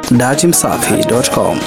datimsafi.com.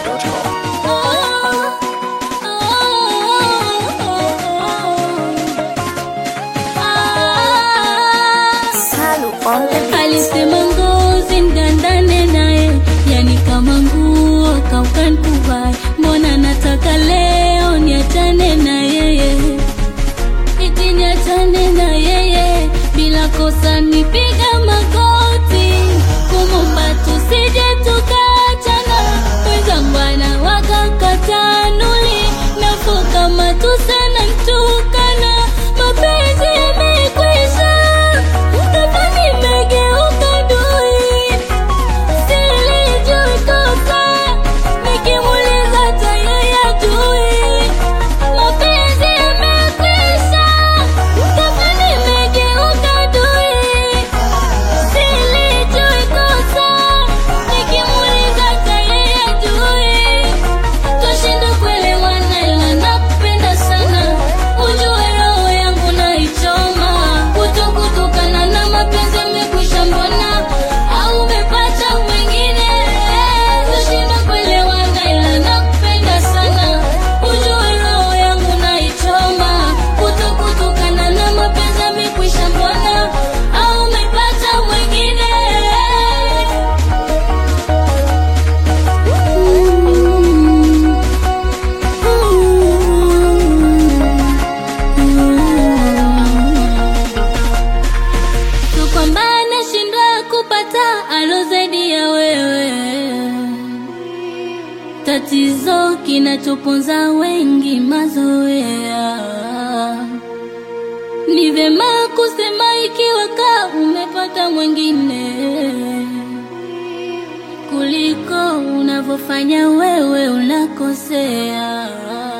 Alisema ngozi ndandane naye, yani kama nguo kaukankuvai. Mbona nataka leo niachane na yeye, iti niachane na yeye bila kosa, nipiga magoti kumumba tusije tukaachana. Mwenzangu anawaka katanuli nafuu kama tusana ntukana, mapenzi yamekwisha kama nimegeuka dui, silijui kosa, nikimuuliza hata yeye hajui. Mapenzi yamekwisha, kama nimegeuka dui, silijui kosa, nikimuuliza hata yeye hajui. Twashindwa kuelewana ila nakupenda sana, ujue roho yangu naichoma. Kutokutukana na mapenzi yamekwisha, mbona au umepata mwingine? Twashindwa kuelewana ila nakupenda sana, ujue roho yangu naichoma. Kutokutukana na mapenzi yamekwisha, mbona au umepata mwingine? Tu kwamba nashindwa kupata alo zaidi ya wewe, tatizo kinachoponza wengi mazoea. Ni vyema kusema ikiwa ka umepata mwingine kuliko unavyofanya wewe unakosea.